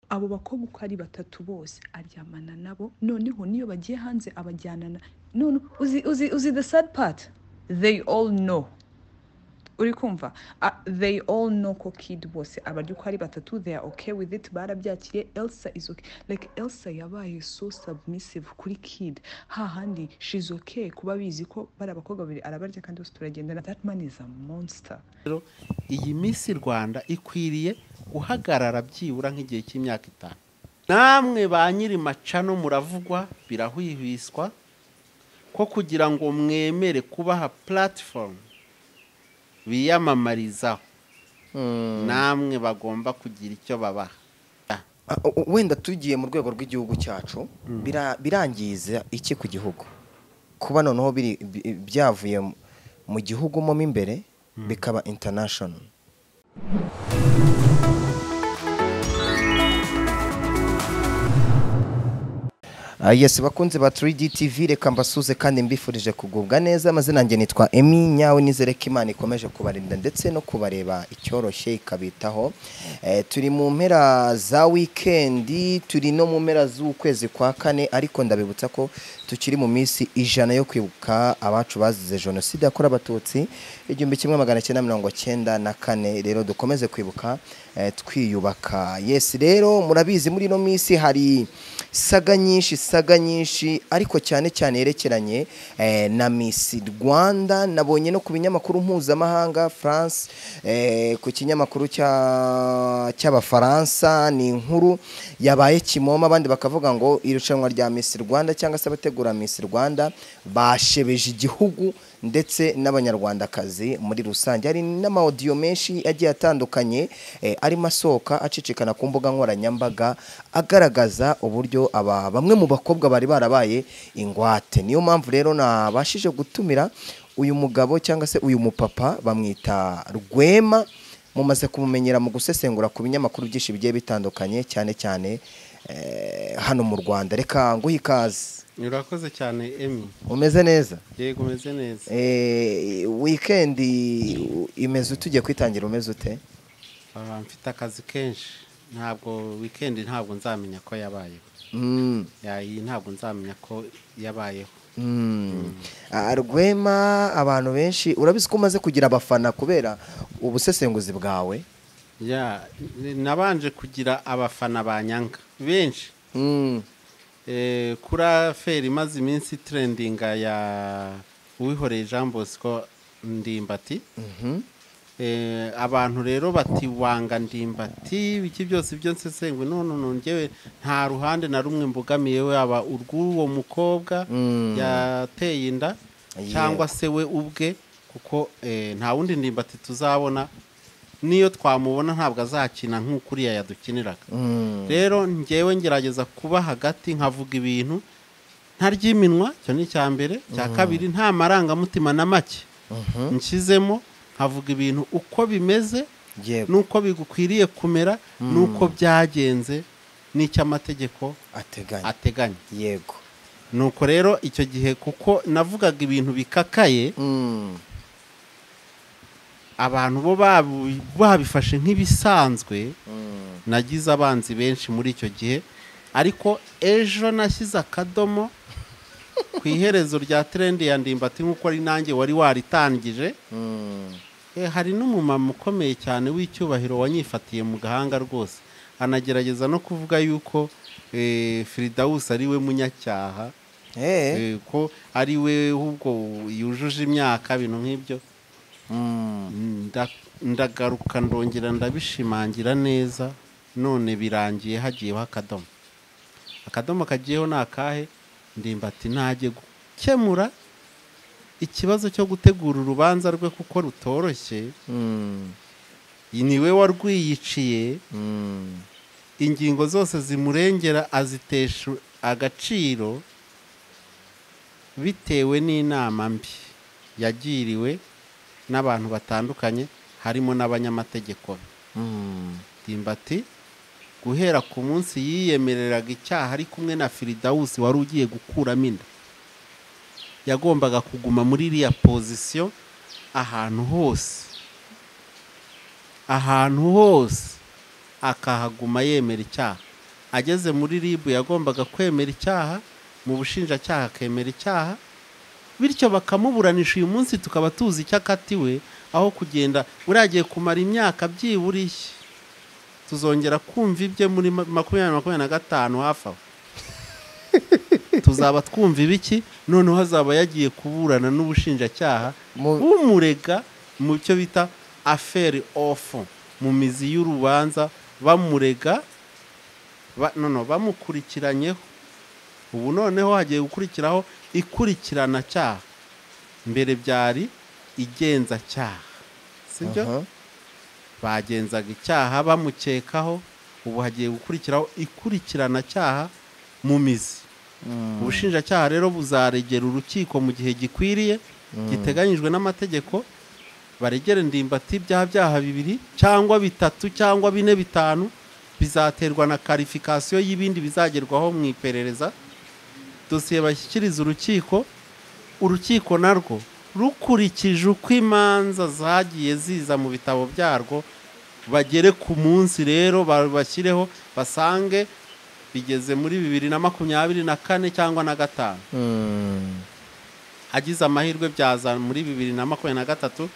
abo bakobwa uko ari batatu bose aryamana nabo noneho niyo bagiye hanze abajyanana none uzi uzi uzi the sad part they all know uri kumva Ah, they all know ko kid bose abarya uko ari batatu they are okay with it barabyakiriye elsa is okay like elsa yabaye so submissive kuri kid hahandi she's okay kuba bizi ko bari abakobwa babiri arabarya kandi bose turagendana that man is a monster rero iyi minsi rwanda ikwiriye guhagarara byibura nk'igihe cy'imyaka itanu namwe ba nyiri macano muravugwa birahwihwiswa ko kugira ngo mwemere kubaha puratifomu biyamamarizaho namwe bagomba kugira icyo babaha Ah, u- u- wenda tugiye mu rwego rw'igihugu cyacu bira- birangiza iki ku gihugu kuba noneho biri- bi- byavuye mu- mu gihugu mo imbere bikaba international Ah, Yes bakunze ba 3D TV reka mbasuze kandi mbifurije kugubwa neza amazina yanjye nitwa Emi nyawe nizere ko Imana ikomeje kubarinda ndetse no kubareba icyoroshye ikabitaho Eh, turi mu mpera za wikendi turi no mu mpera z'ukwezi kwa kane ariko ndabibutsa ko tukiri mu minsi ijana yo kwibuka abacu bazize jenoside yakorewe abatutsi igihumbi kimwe magana cyenda mirongo cyenda na kane rero dukomeze kwibuka eh, twiyubaka yes rero murabizi muri ino minsi hari saga nyinshi saga nyinshi ariko cyane cyane yerekeranye eh, na Miss Rwanda nabonye no ku binyamakuru mpuzamahanga France eh, ku kinyamakuru cya- cy'abafaransa ni inkuru yabaye kimomo abandi bakavuga ngo irushanwa rya Miss Rwanda cyangwa se abategura Miss Rwanda bashebeje igihugu ndetse n'abanyarwandakazi muri rusange hari n'amawodiyo menshi agiye atandukanye eh, arimo asohoka acicikana ku mbuga nkoranyambaga agaragaza uburyo aba bamwe mu bakobwa bari barabaye ingwate niyo mpamvu rero nabashije gutumira uyu mugabo cyangwa se uyu mupapa bamwita rwema mumaze kumumenyera mu gusesengura ku binyamakuru byinshi bigiye bitandukanye cyane cyane eh, hano mu rwanda reka nguhe ikaze urakoze cyane emi umeze neza yego umeze neza Eh, wikendi imeze tugiye kwitangira umeze ute Ah, mfite akazi kenshi ntabwo wikendi ntabwo nzamenya ko yabayeho Mm, Ya, iyi ntabwo nzamenya ko yabayeho mm. Ah, rwema abantu benshi urabizi ko umaze kugira abafana kubera ubusesenguzi bwawe ya n- nabanje kugira abafana banyanga benshi Mm, Eh, kuri aferi imaze iminsi trendinga ya uwihoreye jean bosco ndimbati mhm. Eh, abantu rero bati wanga ndimbati iki byose ibyo nsesengwe none nongewe nta ruhande na rumwe mbogamiye yaba urw'uwo mukobwa Mm. yateye inda Yego. cyangwa se we ubwe kuko eh, nta wundi ndimbati tuzabona n'iyo twamubona ntabwo azakina nk'ukuriya yadukiniraga Mm, rero ngewe ngerageza kuba hagati nkavuga ibintu ntaryiminwa icyo ni icya mbere icya kabiri nta marangamutima na make mhm. nshyizemo nkavuga ibintu uko bimeze yego n'uko bigukwiriye kumera n'uko byagenze n'icyo amategeko ateganya ateganya yego nuko rero icyo gihe kuko navugaga ibintu bikakaye Mm, abantu bo babu- babifashe nk'ibisanzwe mm. nagize abanzi benshi muri icyo gihe ariko ejo nashyize akadomo ku iherezo rya trendi ya ndimbati nk'uko ari nanjye wari waritangije Mm, Eh, hari n'umumama ukomeye cyane w'icyubahiro wanyifatiye mu gahanga rwose anagerageza no kuvuga yuko eh, firidawusi ari we munyacyaha eh, eh, ko ari we ahubwo yujuje imyaka bintu nk'ibyo mm. Nda- ndagaruka ndongera ndabishimangira neza none birangiye hagiyeho akadomo akadomo kagiyeho ni akahe ndimbati ntajye gukemura ikibazo cyo gutegura urubanza rwe kuko rutoroshye Mm, niwe warwiyiciye mm. ingingo zose zimurengera azitesha agaciro bitewe n'inama mbi yagiriwe n'abantu batandukanye harimo n'abanyamategeko be Mm, ndimbati guhera ku munsi yiyemereraga icyaha ari kumwe na firidawusi wari ugiye gukuramo inda yagombaga kuguma muri iriya pozisiyo ahantu hose ahantu hose akahaguma yemera icyaha ageze muri ribu yagombaga kwemera icyaha mu bushinjacyaha akemera icyaha bityo bakamuburanisha uyu munsi tukaba tuzi icyo akatiwe aho kugenda buriya agiye kumara imyaka byibura ishya tuzongera kumva ibye muri ma- makumyabiri makumyabiri na gatanu hafi aho tuzaba twumva ibiki noneho azaba yagiye kuburana n'ubushinjacyaha Mu- bumurega mu cyo bita aferi ofu mu mizi y'urubanza bamurega ba- no, no, bamukurikiranyeho ubu noneho hagiye gukurikiraho ikurikirana cyaha mbere byari igenzacyaha sibyo Aha. bagenzaga icyaha bamukekaho ubu hagiye gukurikiraho ikurikirana cyaha mu mizi ubushinjacyaha rero buzaregera urukiko mu gihe gikwiriye giteganyijwe n'amategeko baregere ndimbati byaha byaha bibiri cyangwa bitatu cyangwa bine bitanu bizaterwa na karifikasiyo y'ibindi bizagerwaho mu iperereza dosiye bashyikiriza urukiko urukiko narwo rukurikije uko imanza zagiye ziza mu bitabo byarwo bagere ku munsi rero bashyireho basange bigeze muri bibiri na makumyabiri na kane cyangwa na gatanu Mm. agize amahirwe byaza muri bibiri na makumyabiri na gatatu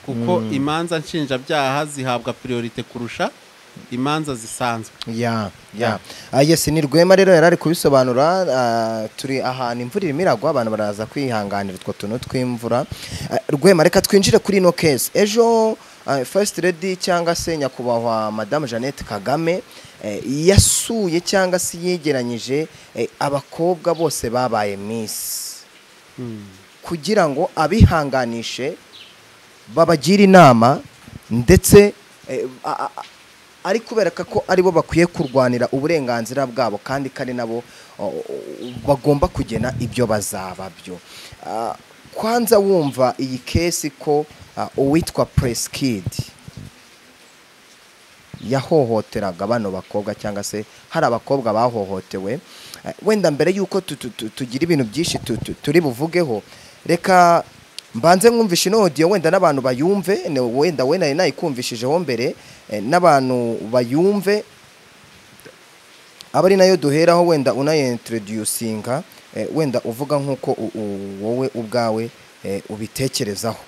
kuko imanza nshinjabyaha zihabwa priorite kurusha imanza zisanzwe ya ya Ah, yes ni rwema rero yari ari kubisobanura ah, turi ahantu imvura irimo iragwa abantu baraza kwihanganira utwo tuntu tw'imvura Ah, rwema reka twinjire kuri ino kesi ejo ah, first lady cyangwa se nyakubahwa madamu jeannette kagame eh, yasuye cyangwa se yegeranyije eh, abakobwa bose babaye miss kugira ngo abihanganishe babagire inama ndetse eh, a- a- ari kubereka ko aribo bakwiye kurwanira uburenganzira bwabo kandi ko ari nabo o- o- bagomba kugena ibyo bazaba byo Ah, kwanza wumva iyi kesi ko ah, uwitwa presikidi yahohoteraga bano bakobwa cyangwa se hari abakobwa bahohotewe Eh, wenda mbere y'uko tu- tu- tu- tugira ibintu byinshi tu- tu- turi buvugeho reka mbanze mwumvishe ino audio wenda n'abantu bayumve ne- wenda we nari nayikumvishijeho mbere eh, n'abantu bayumve aba ari nayo duheraho wenda unayintroducinga eh, wenda uvuga nk'uko u- u- wowe ubwawe eh, ubitekerezaho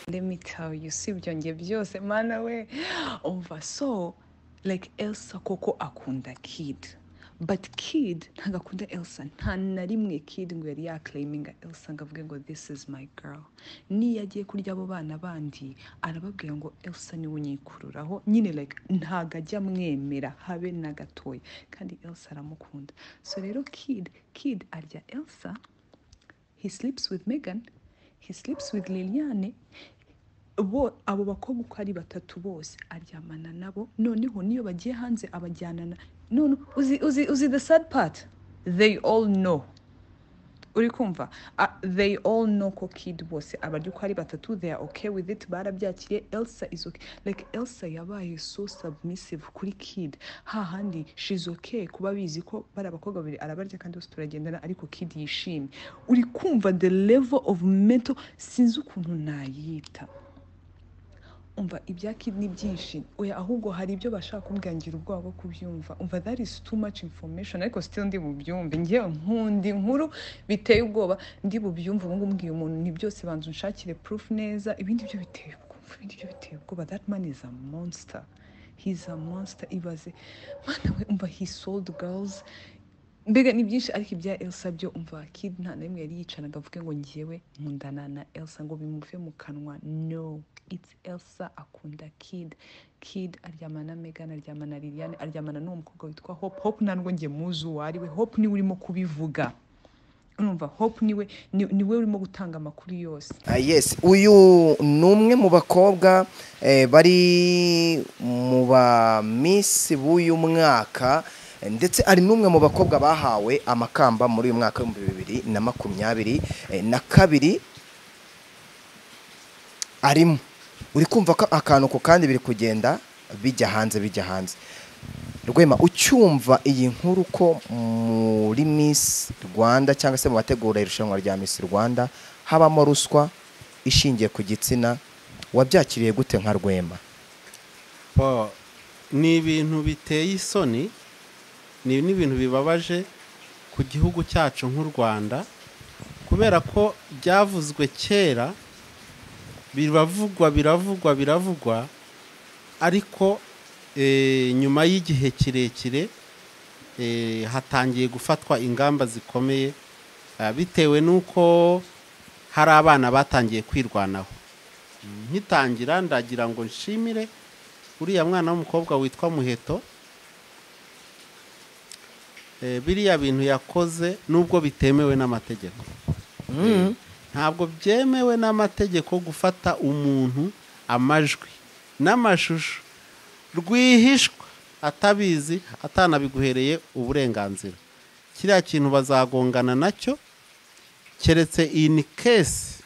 let me tell you sibyo njye byose mana we umva so like elsa koko akunda kid but kid ntabwo akunda elsa nta na rimwe kid ngo yari yakarayiminga elsa ngo avuge ngo this is my girl niyo agiye kurya abo bana bandi arababwira ngo elsa niwe unyikururaho nyine like ntabwo ajya amwemera habe na gatoya kandi elsa aramukunda so rero kid kid arya elsa he sleeps with megan he sleeps with liliane bo abo bakobwa uko ari batatu bose aryamana nabo noneho niyo bagiye hanze abajyana na none uzi uzi uzi the sad part they all know uri kumva Ah, they all know ko kid bose abarya uko ari batatu they are okay with it barabyakiriye elsa is okay like elsa yabaye so submissive kuri kid hahandi she's okay kuba bizi ko bari abakobwa babiri arabarya kandi bose turagendana ariko kid yishimye uri kumva the level of mental sinzi ukuntu nayita umva ibya kid ni byinshi oya ahubwo hari ibyo bashaka kumbwira ngira ubwoba bwo kubyumva umva that is too much information ariko still ndi bubyumve ngewe nkunda inkuru biteye ubwoba ndi bubyumve ubu ngubu mbwiye umuntu ni byose banza unshakire proof neza ibindi byo biteye ubwoba ibindi byo biteye ubwoba that man is a monster he is a monster ibaze mwana we umva he sold girls mbega ni byinshi ariko ibya elsa byo umva kid nta na rimwe yari yicanaga avuge ngo ngewe nkundana na elsa ngo bimuve mu kanwa no it's elsa akunda kid kid aryamana na megan aryamana na liliane aryamana n'uwo mukobwa witwa hope hope ntabwo njye muzi uwo ari we hope niwe urimo kubivuga urumva hope niwe ni- niwe urimo gutanga amakuru yose Ah, yes uyu ni umwe mu bakobwa eh, bari mu ba miss b'uyu mwaka eh, ndetse ari n'umwe mu bakobwa bahawe amakamba muri uyu mwaka w'ibihumbi bibiri na makumyabiri eh, na kabiri arimo uri kumva ko akantu ku kandi biri kugenda bijya hanze bijya hanze rwema ucyumva iyi nkuru ko muri miss rwanda cyangwa se mu bategura irushanwa rya miss rwanda habamo ruswa ishingiye ku gitsina wabyakiriye gute nka rwema Bo, ni ibintu biteye isoni ni n'ibintu bibabaje ku gihugu cyacu nk'u rwanda kubera ko byavuzwe kera biravugwa biravugwa biravugwa ariko eh, nyuma y'igihe kirekire eh, hatangiye gufatwa ingamba zikomeye ah, bitewe n'uko hari abana batangiye kwirwanaho nkitangira ndagira ngo nshimire uriya mwana w'umukobwa witwa muheto Eh, biriya bintu yakoze nubwo bitemewe n'amategeko Eh, ntabwo byemewe n'amategeko gufata umuntu amajwi n'amashusho rwihishwa atabizi atanabiguhereye uburenganzira kiriya kintu bazagongana nacyo keretse in case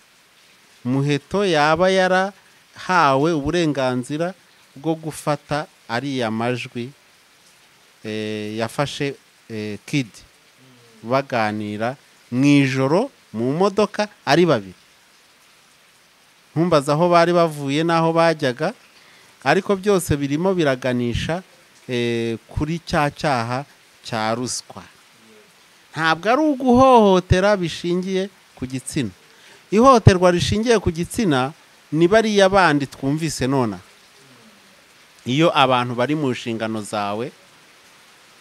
muheto yaba yarahawe uburenganzira bwo gufata ariya majwi eh, yafashe eh, kid baganira mu ijoro mu modoka ari babiri ntumbaza aho bari bavuye n'aho bajyaga ariko byose birimo biraganisha eh, kuri cya cyaha cya ruswa ntabwo ari uguhohotera bishingiye ku gitsina ihohoterwa rishingiye ku gitsina ni bariya bandi twumvise nona iyo abantu bari mu nshingano zawe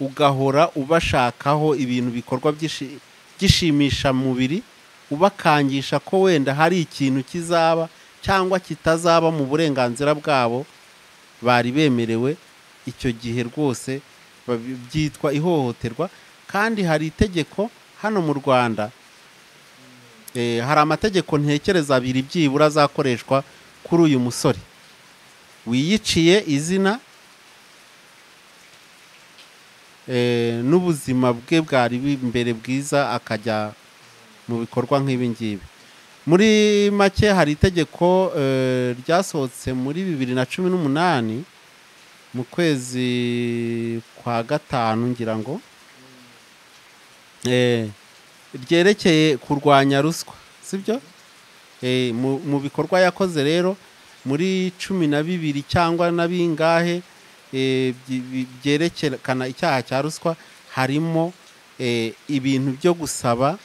ugahora ubashakaho ibintu bikorwa by'ishi- by'ishimishamubiri ubakangisha ko wenda hari ikintu kizaba cyangwa kitazaba mu burenganzira bwabo bari bemerewe icyo gihe rwose babi- byitwa ihohoterwa kandi hari itegeko hano mu rwanda eh, hari amategeko ntekereza abiri byibura azakoreshwa kuri uyu musore wiyiciye izina eh, n'ubuzima bwe bwari bu- imbere bwiza akajya mu bikorwa nk'ibi ngibi muri make hari itegeko eh, ryasohotse muri bibiri na cumi n'umunani mu kwezi kwa gatanu ngira ngo eh, ryerekeye kurwanya ruswa sibyo Eh, mu mu bikorwa yakoze rero muri cumi na bibiri cyangwa na bingahe eh, byi- bi- byerekana icyaha cya ruswa harimo eh, ibintu byo gusaba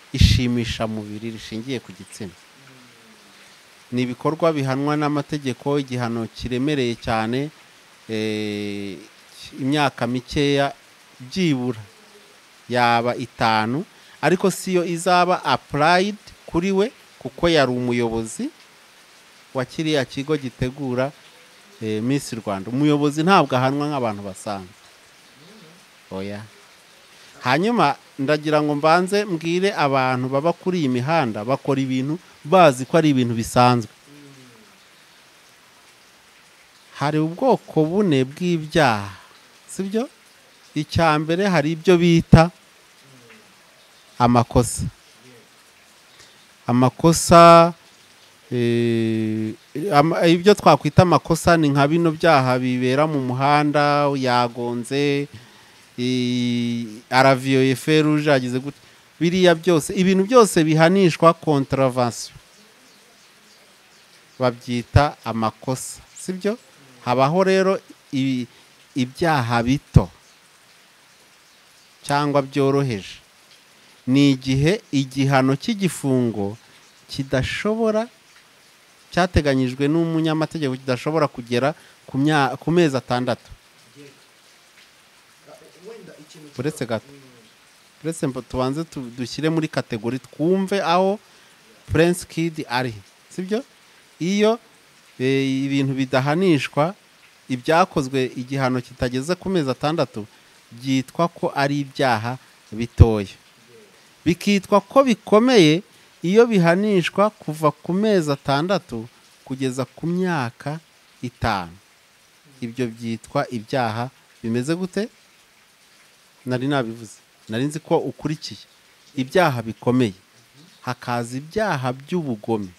ishimishamubiri rishingiye ku gitsina ni ibikorwa bihanwa n'amategeko igihano kiremereye cyane eh, imyaka mikeya byibura yaba itanu ariko siyo izaba apurayidi kuri we kuko yari umuyobozi wa kiriya kigo gitegura eh, Miss Rwanda umuyobozi ntabwo ahanwa nk'abantu basanzwe oya hanyuma ndagira ngo mbanze mbwire abantu baba kuri iyi mihanda bakora ibintu bazi ko ari ibintu bisanzwe hari ubwoko bune bw'ibyaha sibyo icya mbere hari ibyo bita amakosa amakosa eh, ama- ibyo twakwita amakosa ni nka bino byaha bibera mu muhanda yagonze eh, araviyoye feruje ageze gute biriya byose ibintu byose bihanishwa contravention babyita amakosa sibyo habaho rero i- ibyaha bito cyangwa byoroheje ni igihe igihano cy'igifungo kidashobora cyateganyijwe n'umunyamategeko kidashobora kugera ku mya- ku mezi atandatu uretse gato uretse mba- tubanze tu- dushyire muri kategori twumve aho prince kid ari sibyo iyo eh, ibintu bidahanishwa ibyakozwe igihano kitageze ku mezi atandatu byitwa ko ari ibyaha bitoya bikitwa ko bikomeye iyo bihanishwa kuva ku mezi atandatu kugeza ku myaka itanu ibyo byitwa ibyaha bimeze gute nari nabivuze nari nzi ko ukurikiye ibyaha bikomeye hakaza ibyaha by'ubugome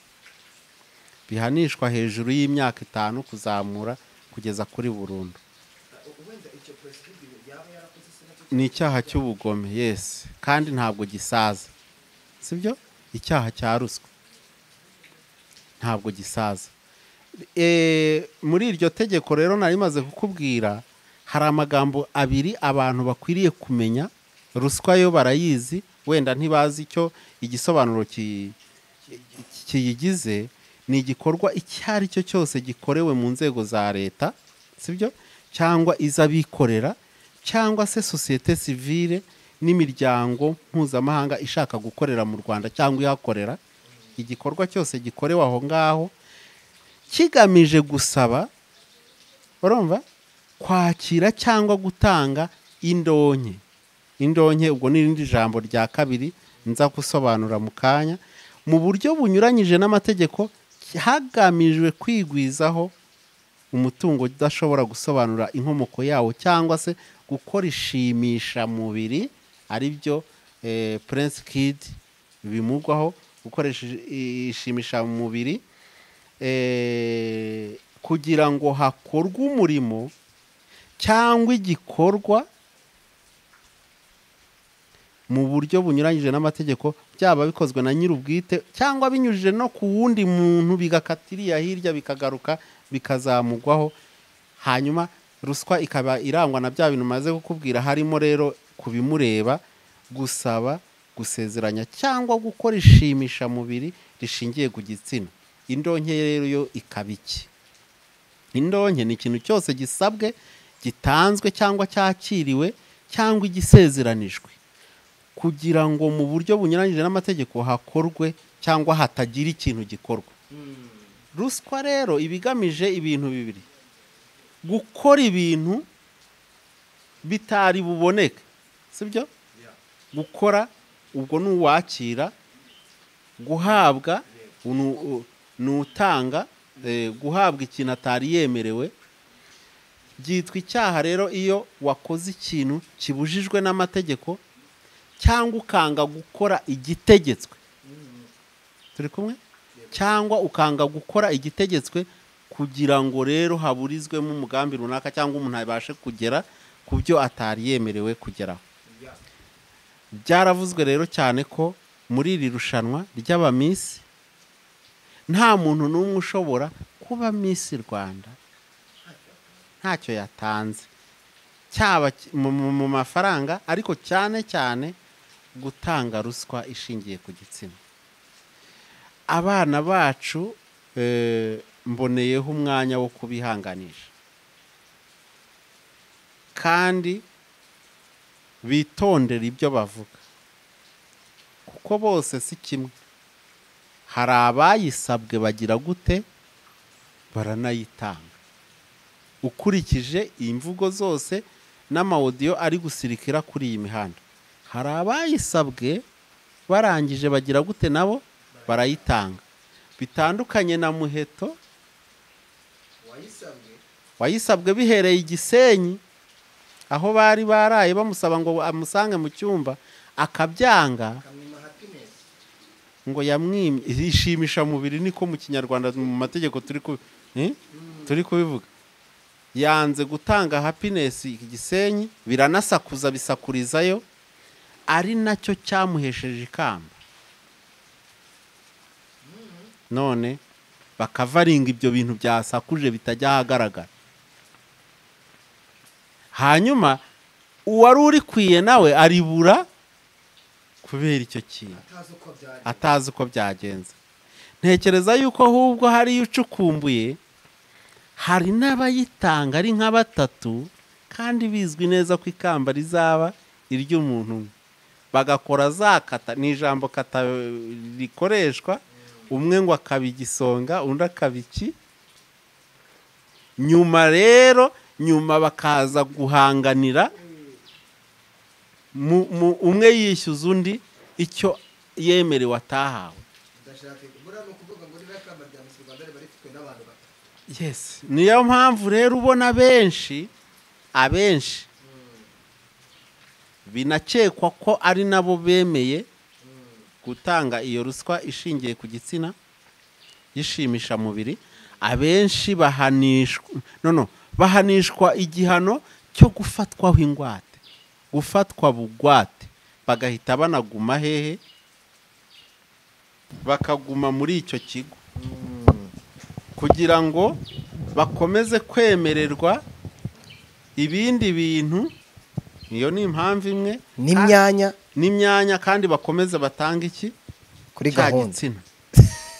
bihanishwa hejuru y'imyaka itanu kuzamura kugeza kuri burundu ni icyaha cy'ubugome yesi kandi ntabwo gisaza sibyo icyaha cya ruswa ntabwo gisaza Eh, muri iryo tegeko rero nari maze kukubwira hari amagambo abiri abantu bakwiriye kumenya ruswa yo barayizi wenda ntibazi icyo igisobanuro ki- kiyigize ni igikorwa icyo ari cyo cyose gikorewe mu nzego za leta sibyo cyangwa iz'abikorera cyangwa se sosiyete sivile n'imiryango mpuzamahanga ishaka gukorera mu rwanda cyangwa ihakorera igikorwa cyose gikorewe aho ngaho kigamije gusaba urumva kwakira cyangwa gutanga indonke indonke ubwo ni irindi jambo rya kabiri nza gusobanura mu kanya mu buryo bunyuranyije n'amategeko hagamijwe kwigwizaho umutungo udashobora gusobanura inkomoko yawo cyangwa se gukora ishimishamubiri ari byo eh, prince kid bimugwaho gukoresha ishimishamubiri eh, kugira ngo hakorwe umurimo cyangwa igikorwa mu buryo bunyuranyije n'amategeko byaba bikozwe na nyir'ubwite cyangwa binyujije no ku wundi muntu bigakatiriya hirya bikagaruka bikazamugwaho hanyuma ruswa ikaba irangwa na bya bintu maze kukubwira harimo rero kubimureba gusaba gusezeranya cyangwa gukora ishimishamubiri rishingiye ku gitsina indonke rero yo ikaba iki indonke ni ikintu cyose gisabwe gitanzwe cyangwa cyakiriwe cyangwa igisezeranijwe kugira ngo mu buryo bunyuranyije n'amategeko hakorwe cyangwa hatagira ikintu gikorwa ruswa rero iba igamije ibintu bibiri gukora ibintu bitari buboneke sibyo gukora ubwo ni uwakira guhabwa unu- u- ni utanga eh, guhabwa ikintu atari yemerewe byitwa icyaha rero iyo wakoze ikintu kibujijwe n'amategeko cyangwa ukanga gukora igitegetswe turi kumwe cyangwa ukanga gukora igitegetswe kugira ngo rero haburizwemo umugambi runaka cyangwa umuntu abashe kugera ku byo atari yemerewe kugeraho byaravuzwe rero cyane ko muri iri rushanwa ry'abamisi nta muntu n'umwe ushobora kuba misi rwanda ntacyo yatanze cyaba ki- mu- mu mu mafaranga ariko cyane cyane gutanga ruswa ishingiye ku gitsina abana bacu eh, mboneyeho umwanya wo kubihanganisha kandi bitondera ibyo bavuga kuko bose si kimwe hari abayisabwe bagira gute baranayitanga ukurikije imvugo zose n'amawodiyo ari gusirikira kuri iyi mihanda hari abayisabwe barangije bagira gute nabo barayitanga bitandukanye na muheto wayisabwe bihereye i gisenyi aho bari baraye bamusaba ngo amusange mu cyumba akabyanga ngo yamwimye ishimisha mubiri niko mu kinyarwanda mu mategeko turi ku eh? turi kubivuga yanze gutanga happiness iki gisenyi biranasakuza bisakurizayo ari nacyo cyamuhesheje ikamba none bakavaringa ibyo bintu byasakuje bitajya ahagaragara hanyuma uwari urikwiye nawe aribura kubera icyo kintu atazi uko byagenze ntekereza yuko ahubwo hariyo ucukumbuye hari n'abayitanga ari nka batatu kandi bizwi neza ko ikamba rizaba iry'umuntu umwe bagakora za kata ni ijambo kata eh, rikoreshwa umwe ngo akaba igisonga undi akaba iki nyuma rero nyuma bakaza guhanganira mu- mu- umwe yishyuza undi icyo yemerewe atahawe yes niyo mpamvu rero ubona benshi abenshi binakekwa ko ari nabo bemeye gutanga iyo ruswa ishingiye ku gitsina y'ishimishamubiri abenshi bahanishwa no no bahanishwa igihano cyo gufatwaho ingwate gufatwa bugwate bagahita banaguma hehe bakaguma muri icyo kigo kugira ngo bakomeze kwemererwa ibindi bintu iyo ni impamvu imwe n'imyanya n'imyanya kandi bakomeza batanga iki kuri cya gahunda gitsina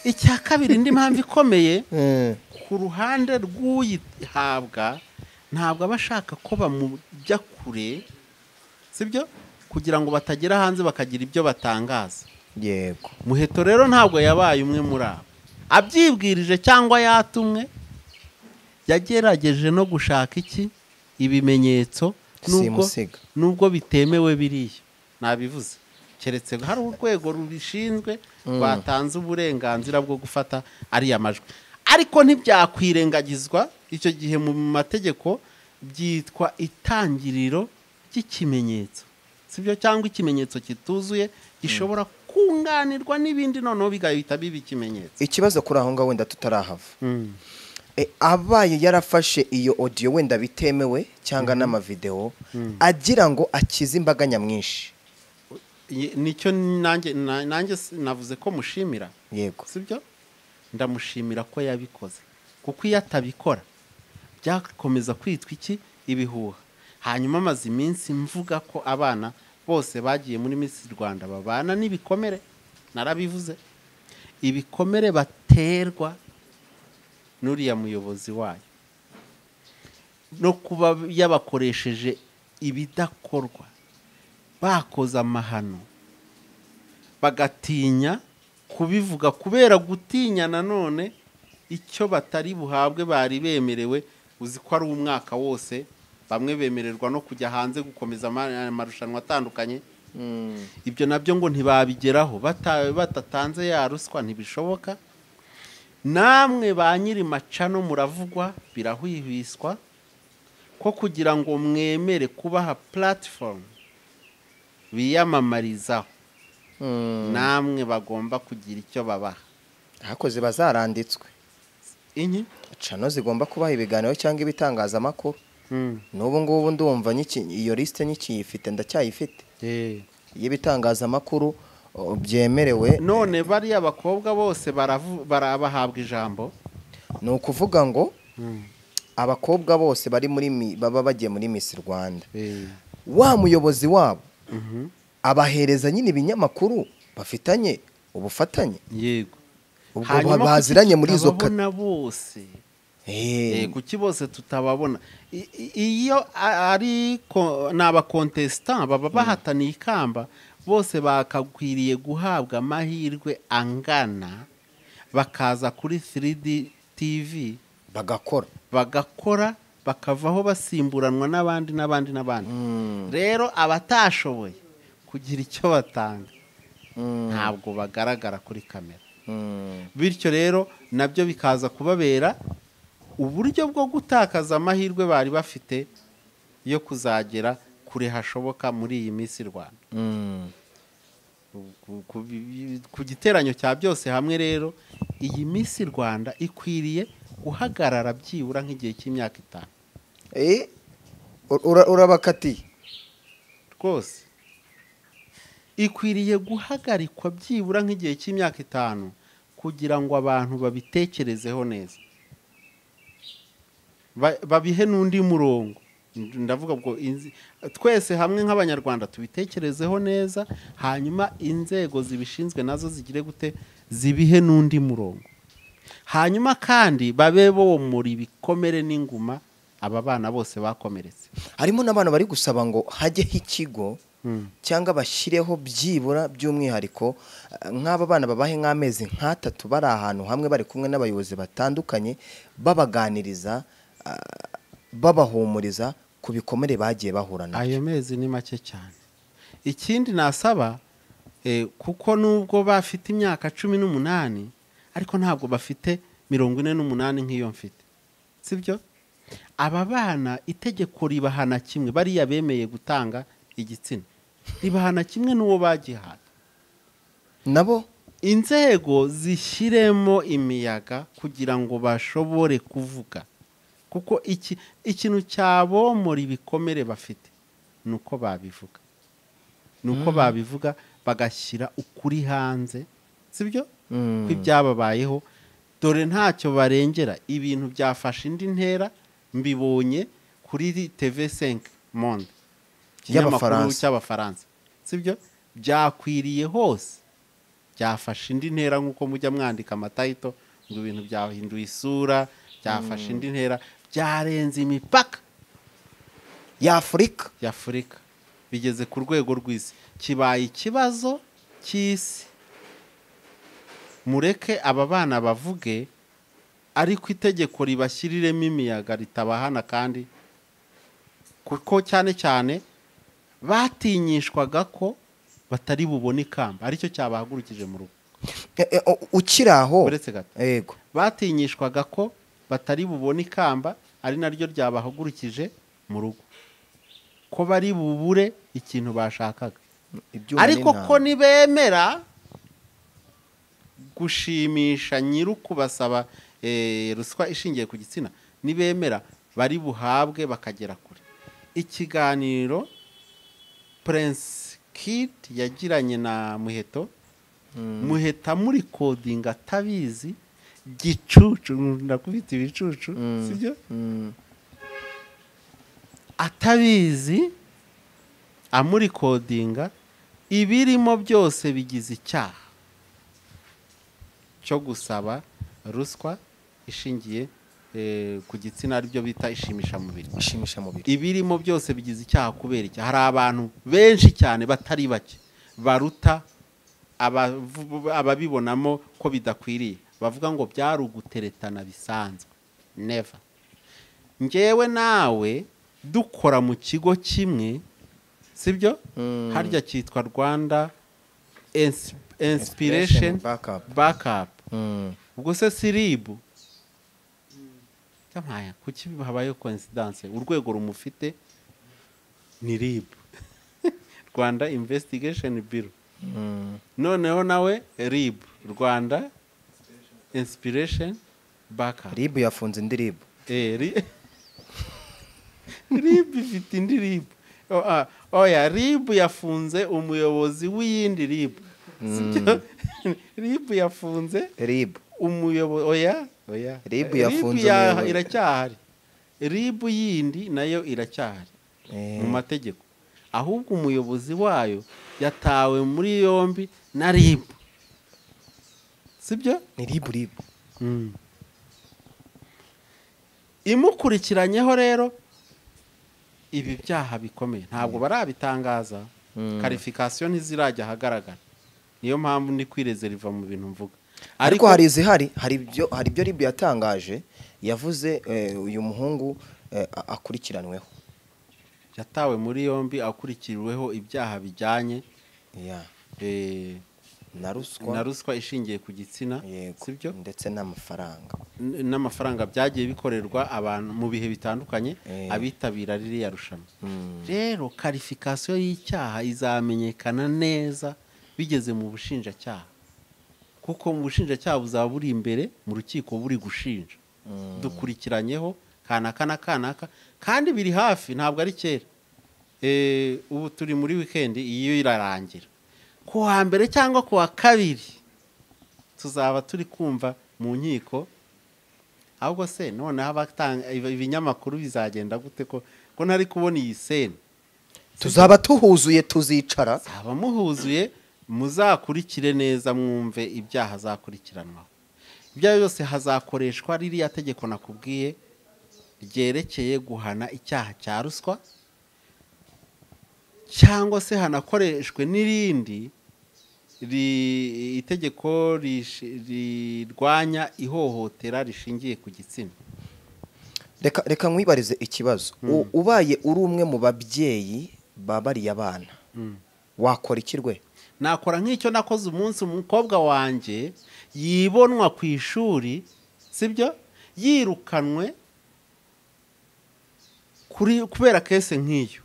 icya kabiri indi mpamvu ikomeye Mm. ku ruhande rw'uyihabwa ntabwo aba ashaka ko bamujya kure sibyo kugira ngo batagera hanze bakagira ibyo batangaza yego muheto rero ntabwo yabaye umwe muri abo abyibwirije cyangwa yatumwe yagerageje no gushaka iki ibimenyetso nubwo Simusiga. nubwo bitemewe biriya nabivuze keretse hari urwego rubishinzwe rwatanze uburenganzira bwo gufata ariya majwi ariko ntibyakwirengagizwa icyo gihe mu mategeko byitwa itangiriro ry'ikimenyetso sibyo cyangwa ikimenyetso kituzuye gishobora kunganirwa n'ibindi noneho bigahita biba ikimenyetso ikibazo kuri aho ngaho wenda tutarahava Mm. E, abaye yarafashe iyo odiyo wenda bitemewe cyangwa n'amavidewo agira ngo akize imbaga nyamwinshi Ye- nicyo nanjye na- nanjye s- navuze ko mushimira yego sibyo ndamushimira ko yabikoze kuko iyo atabikora byakomeza kwitwa iki ibihuha hanyuma amaze iminsi mvuga ko abana bose bagiye muri Miss Rwanda babana n'ibikomere narabivuze ibikomere baterwa n'uriya muyobozi wayo no kuba yabakoresheje ibidakorwa bakoze amahano bagatinya kubivuga kubera gutinya nanone icyo batari buhabwe bari bemerewe uzi ko ari umwaka wose bamwe bemererwa no kujya hanze gukomeza ama- amarushanwa atandukanye ibyo nabyo ngo ntibabigeraho bata- batatanze ya ruswa ntibishoboka namwe ba nyiri macano muravugwa birahwihwiswa ko kugira ngo mwemere kubaha puratifomu biyamamarizaho namwe bagomba kugira icyo babaha ahakoze bazaranditswe inyi cano zigomba kubaha ibiganiro cyangwa ibitangazamakuru n'ubu ngubu ndumva nyiki- iyo lisite nyikiyifite ndacyayifite y'ibitangazamakuru o, byemerewe none bariya bakobwa bose baravu- barabahabwa ijambo ni ukuvuga ngo abakobwa bose bari muri mi- baba bagiye muri Miss Rwanda wa muyobozi wabo abahereza nyine ibinyamakuru bafitanye ubufatanye yego ubwo baziranye muri izo ka- tutababona bose Eh, Eh, kuki bose tutababona I- i- iyo a- ari ko- ni abakontesitant baba bahataniye ikamba bose bakakwiriye guhabwa amahirwe angana bakaza kuri 3D TV bagakora bagakora bakavaho basimburanwa n'abandi n'abandi n'abandi rero abatashoboye kugira icyo batanga ntabwo bagaragara kuri kamera Mm. bityo rero nabyo bikaza kubabera uburyo bwo gutakaza amahirwe bari bafite yo kuzagera kure hashoboka muri iyi minsi rwanda Mm. ku- ku- ku giteranyo cya byose hamwe rero iyi minsi rwanda ikwiriye guhagarara byibura nk'igihe cy'imyaka itanu Eh, ur- ura- urabakatiye rwose ikwiriye guhagarikwa byibura nk'igihe cy'imyaka itanu kugira ngo abantu babitekerezeho neza Ba- babihe n'undi murongo ndavuga ngo inzi- twese hamwe nk'abanyarwanda tubitekerezeho neza hanyuma inzego zibishinzwe nazo zigire gute zibihe n'undi murongo hanyuma kandi babe bomora ibikomere n'inguma aba bana bose bakomeretse harimo n'abantu bari gusaba ngo hajyeho ikigo cyangwa bashyireho byibura by'umwihariko eh, nk'aba bana babahe nk'amezi nk'atatu bari ahantu hamwe bari kumwe n'abayobozi batandukanye babaganiriza ah, babahumuriza ku bikomere bagiye bahura na ayo mezi ni make cyane ikindi nasaba eh, kuko nubwo bafite imyaka cumi n'umunani ariko ntabwo bafite mirongo ine n'umunani nk'iyo mfite sibyo aba bana itegeko ribahana kimwe bariya bemeye gutanga igitsina ribahana kimwe n'uwo bagihaye nabo inzego zishyiremo imiyaga kugira ngo bashobore kuvuga kuko iki ikintu cyabomora ibikomere bafite ni uko babivuga ni uko babivuga bagashyira ukuri hanze sibyo Mm. ko ibyababayeho dore ntacyo barengera ibintu byafashe indi ntera mbibonye kuri tv senke monde Y'abafaransa. ikinyamakuru cy'abafaransa sibyo byakwiriye hose byafashe indi ntera nk'uko mujya mwandika amatayito ngo ibintu byahinduye isura byafashe indi ntera byarenze imipaka y'afurika y'afurika bigeze ku rwego rw'isi kibaye ikibazo cy'isi mureke aba bana bavuge ariko itegeko ribashyiriremo imiyaga ritabahana kandi kuko cyane cyane batinyishwaga ko batari bubone ikamba aricyo cyabahagurukije mu rugo E, e, o- ukiri aho uretse gato yego batinyishwaga ko batari bubone ikamba ari naryo ryabahagurukije mu rugo ko bari bubure ikintu bashakaga ibyuma ariko n'intanga. ko nibemera gushimisha nyir'ukubasaba eh, ruswa ishingiye ku gitsina nibemera bari buhabwe bakagera kure ikiganiro prince kid yagiranye na muheto muheta muri kodinga atabizi gicucu ndakubita ibicucu sibyo Mm, atabizi amurikodinga ibirimo byose bigize icyaha cyo gusaba ruswa ishingiye eh, ku gitsina aribyo bita ishimishamubiri ishimisha mubiri ibirimo byose bigize icyaha kubera icyaha hari abantu benshi cyane batari bake baruta abavu- ababibonamo ko bidakwiriye bavuga ngo byari uguteretana bisanzwe neva ngewe nawe dukora mu kigo kimwe sibyo harya cyitwa rwanda inspiration backup. backup Mm, ubwo se siribu cyamaya kuki habayeho coincidence urwego rumufite ni rib rwanda investigation bureau mm, noneho nawe rib rwanda inspiration backup ribu yafunze indi ribu Eh, ri- rib ifite indi rib O- ah, oya rib yafunze umuyobozi w'iyindi rib Sibyo? rib yafunze ribu umuyobozi oya oya Ribu Eh, yafunze ya- umuyobozi. iracyahari ribu yindi nayo iracyahari Eh. mu mategeko ahubwo umuyobozi wayo yatawe muri yombi na ribu sibyo ni ribu ribu imukurikiranyeho rero ibi byaha bikomeye ntabwo barabitangaza karifikasiyo ntizirajya ahagaragara niyo mpamvu ndi kwirezeriva mu bintu mvuga ariko hari izihari hari ibyo hari ibyo ribu yatangaje yavuze eh, uyu muhungu eh, a- akurikiranweho yatawe muri yombi akurikiriweho ibyaha bijyanye Yeah. eh, na na ruswa ruswa ishingiye ku gitsina yego sibyo ndetse n'amafaranga N- n'amafaranga byagiye bikorerwa abantu mu bihe bitandukanye Eh. abitabira ririya rushanwa Mm. rero karifikasiyo y'icyaha izamenyekana neza bigeze mu bushinjacyaha kuko mu bushinjacyaha buzaba buri imbere mu rukiko buri gushinja dukurikiranyeho kanaka na kanaka kandi biri hafi ntabwo ari kera Eh, ubu turi muri wikendi iyo irarangira ku wa mbere cyangwa ku wa kabiri tuzaba turi kumva mu nkiko ahubwo se noneho abatanga ibi- ibinyamakuru bizagenda gute ko ko ntari kubona iyi sene tuzaba tuhuzuye tuzicara haba muhuzuye muzakurikire neza mwumve ibyaha azakurikiranwaho ibyo ari byo byose hazakoreshwa ririya tegeko nakubwiye ryerekeye guhana icyaha cya ruswa cyangwa se hanakoreshwe n'irindi ri- itegeko rishi- rirwanya ihohotera rishingiye ku gitsina reka reka nkwibarize ikibazo U- ubaye uri umwe mu babyeyi babariye abana wakora iki rwe nakora nk'icyo nakoze umunsi umukobwa wanjye yibonwa ku ishuri sibyo yirukanwe kuri kubera kese nk'iyo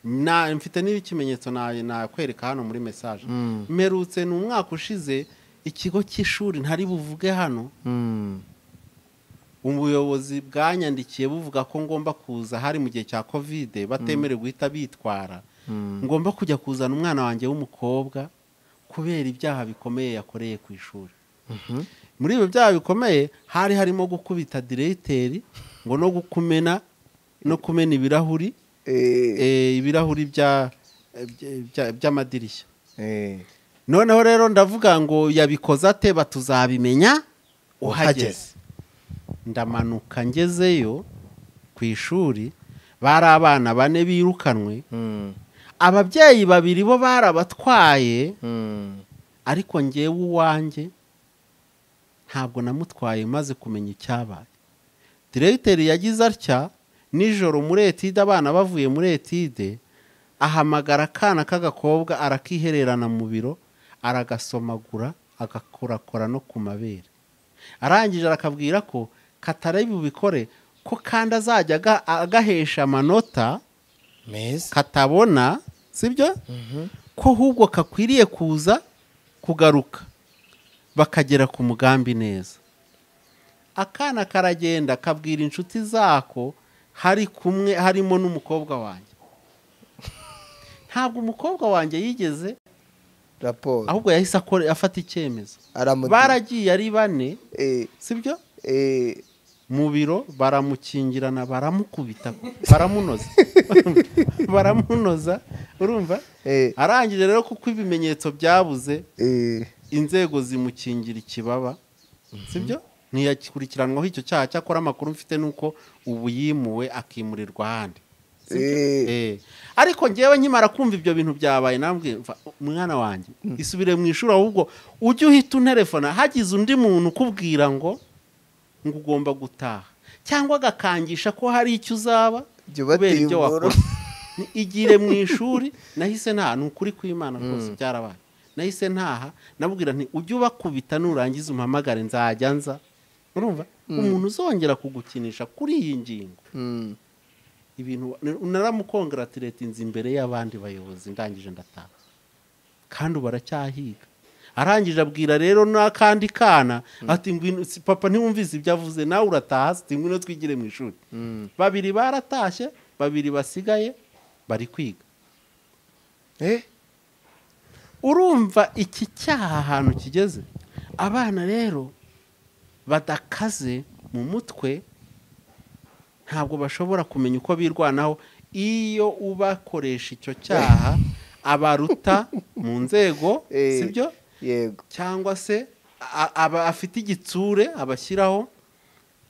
na mfite n'ikimenyetso na- nakwereka hano muri mesaje mperutse ni umwaka ushize ikigo cy'ishuri ntari buvuge hano ubuyobozi bwanyandikiye buvuga ko ngomba kuza hari mu gihe cya kovide batemerewe guhita bitwara ngomba kujya kuzana umwana wanjye w'umukobwa kubera ibyaha bikomeye yakoreye ku ishuri muri ibyo byaha bikomeye hari harimo gukubita diregiteri ngo no gukumena no kumena ibirahuri Eh, eh, ibirahuri bya- bya- bya- by'amadirishya eh, noneho rero ndavuga ngo yabikoze ate batuzabimenya uhageze ndamanuka ngezeyo ku ishuri bari abana bane birukanwe mm, ababyeyi babiri bo barabatwaye mm, ariko ngewe uwanjye ntabwo namutwaye maze kumenya icyabaye diregiteri yagize atya nijoro muri etide abana bavuye muri etide ahamagara akana k'agakobwa arakihererana mu biro aragasomagura agakorakora no ku mabere arangije arakabwira ko katare bubikore ko kandi azajya aga- agahesha amanota meza katabona sibyo ko ahubwo kakwiriye kuza kugaruka bakagera ku mugambi neza akana karagenda kabwira inshuti zako hari kumwe harimo n'umukobwa wanjye ntabwo umukobwa wanjye yigeze raporo ahubwo yahise akore- afata icyemezo aramugira- baragiye ari bane eh, sibyo eh, mu biro baramukingirana baramukubita baramunoza baramunoza urumva Eh. arangije rero kuko ibimenyetso byabuze eh, inzego zimukingira ikibaba sibyo ntiyakurikiranwaho icyo cyaha cyakora amakuru mfite ni uko ubu yimuwe akimurirwa ahandi eh, Eh. ariko ngewe nkimara kumva ibyo bintu byabaye nambwiye mva, mwana wanjye isubire mu ishuri ahubwo ujye uhita unterefona hagize undi muntu ukubwira ngo ngo ugomba gutaha cyangwa agakangisha ko hari icyo uzaba Jya ubateye kubera ibyo imboro. wakoze Ni- igire mu ishuri nahise ntaha ni ukuri kw'imana rwose byarabaye nahise ntaha nabwira nti ujye ubakubita nurangiza umpamagare nzajya nza urumva umuntu uzongera kugukinisha kuri iyi ngingo mm, ibintu naramukongratiretinze imbere y'abandi bayobozi ndangije ndataha kandi ubu aracyahiga arangije abwira rero n'akandi kana ati ngwino si- papa ntiwumvise ibyo avuze nawe urataha ati ngwino twigire mu ishuri babiri baratashye babiri basigaye bari kwiga eh, urumva iki cyaha ahantu kigeze abana rero badakaze mu mutwe ntabwo bashobora kumenya uko birwanaho iyo ubakoresha icyo cyaha abaruta mu nzego Eh. sibyo yego cyangwa se a- aba afite igitsure abashyiraho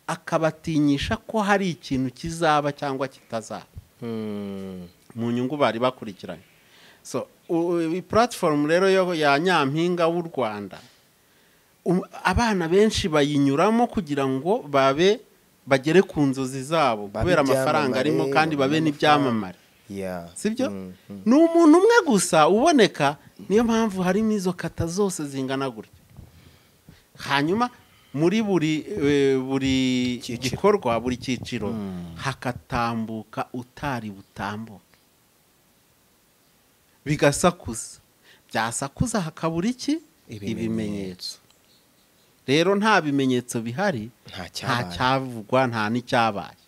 akabatinyisha ko hari ikintu kizaba cyangwa kitazaba mm, mu nyungu bari bakurikiranye so puratifomu rero yo ya nyampinga w'u rwanda u- abana benshi bayinyuramo kugira ngo babe bagere ku nzozi zabo Babe kubera amafaranga ibyamamare, arimo kandi babe babone n'ibyamamare yeah, sibyo mm, ni umuntu umwe gusa uboneka niyo mpamvu harimo izo kata zose zingana gutya hanyuma muri buri eh, buri Cyiciro. gikorwa buri cyiciro hakatambuka utari butambuke bigasakuza byasakuza hakabura iki Ibimenyetso. ibimenyetso rero nta bimenyetso bihari nta nta cyabaye cyavugwa nta n'icyabaye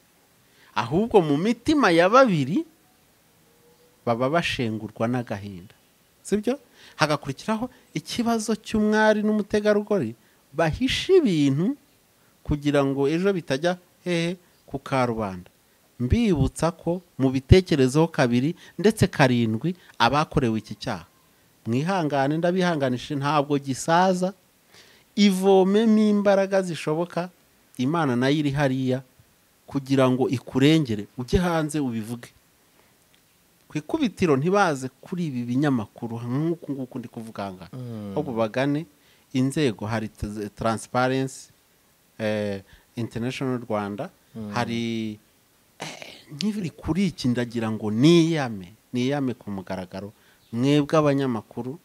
ahubwo mu mitima ya babiri baba bashengurwa n'agahinda sibyo hagakurikiraho ikibazo cy'umwari n'umutegarugori bahisha ibintu kugira ngo ejo bitajya hehe ku karubanda mbibutsa ko mu bitekerezo kabiri ndetse karindwi abakorewe iki cyaha mwihangane ndabihanganisha ntabwo gisaza ivomemo imbaraga zishoboka imana nayo iri hariya kugira ngo ikurengere ujye hanze ubivuge ku ikubitiro ntibaze kuri ibi binyamakuru nk'uku nguku ndi kuvuga ngaha ahubwo bagane inzego hari t- transparency eh, international rwanda hari eh, nk'ibiri kuri iki ndagira ngo niyame niyame ku mugaragaro mwebwe abanyamakuru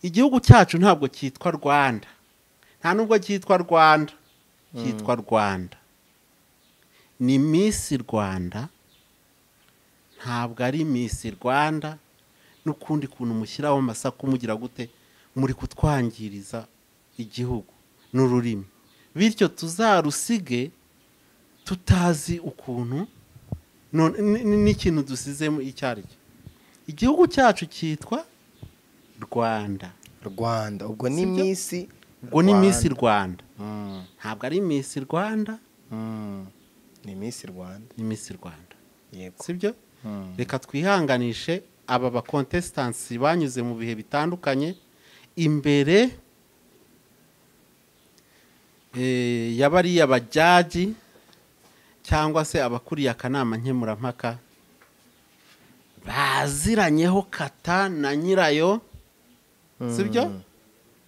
igihugu cyacu ntabwo cyitwa rwanda nta nubwo cyitwa rwanda cyitwa rwanda ni misi rwanda ntabwo ari misi rwanda n'ukundi kuntu mushyiraho amasaku mugira gute muri kutwangiriza igihugu n'ururimi bityo tuzarusige tutazi ukuntu none- n- n- n'ikintu dusizemo icyo ari cyo igihugu cyacu cyitwa rwanda rwanda ubwo ni Sibyo? misi ubwo ni misi rwanda Mm, ntabwo ari misi rwanda mm, ni Miss Rwanda ni misi rwanda yego sibyo reka twihanganishe aba bakontesitansi banyuze mu bihe bitandukanye imbere eh, ya bariya bajaji cyangwa se abakuriye akanama nkemurampaka baziranyeho kata na nyirayo sibyo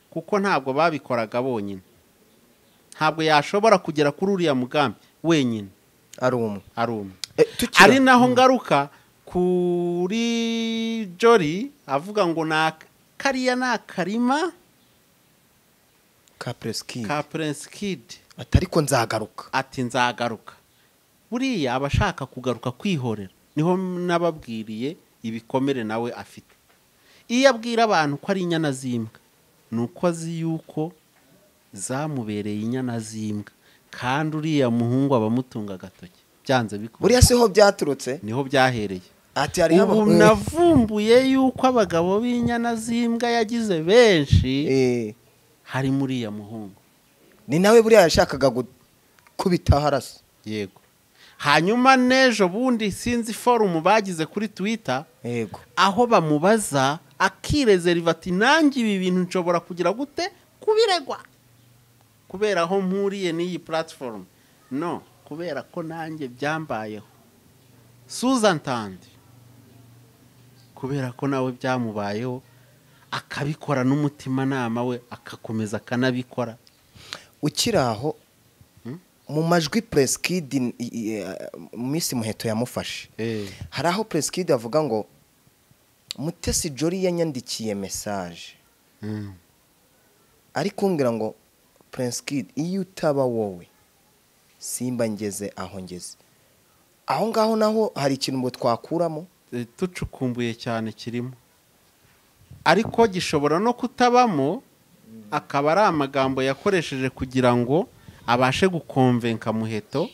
kuko ntabwo babikoraga bonyine ntabwo yashobora kugera kuri uriya mugambi wenyine ari umwe ari umwe Eh, tukira- ari naho ngaruka kuri jori avuga ngo na kariya ni akarima ka Press Kid. ka prince kid ati ariko nzagaruka ati nzagaruka buriya aba ashaka kugaruka kwihorera niho n'ababwiriye ibikomere nawe afite iyo abwira abantu ko ari inyana z'imbwa ni uko azi yuko zamubereye inyana z'imbwa kandi uriya muhungu aba amutunga agatoki byanze buriya bikunze siho byaturutse niho byahereye ati hariho ubu aba- navumbuye yuko abagabo b'inyana z'imbwa yagize benshi Eh, hari muri iya muhungu ni nawe buriya yashakaga gukubitaho arasa yego hanyuma n'ejo bundi sinzi forumu bagize kuri twita yego aho bamubaza akirezeriva ati nanjye ibi bintu nshobora kugira gute kubiregwa kubera aho mpuriye n'iyi puratifomu no kubera ko nanjye byambayeho suzan tandi kubera ko nawe byamubayeho akabikora n'umutimanama we agakomeza akanabikora ukiri aho Hmm? mu majwi presikidi minsi muheto yamufashe hari aho presikidi avuga ngo mutesi jori yanyandikiye mesaje Mm. ari kumbwira ngo presikidi iyo utaba wowe simba ngeze aho ngeze aho ngaho naho hari ikintu ngo twakuramo Eh, tucukumbuye cyane kirimo ariko gishobora no kutabamo akaba ari amagambo yakoresheje kugira ngo abashe gukonvenka muheto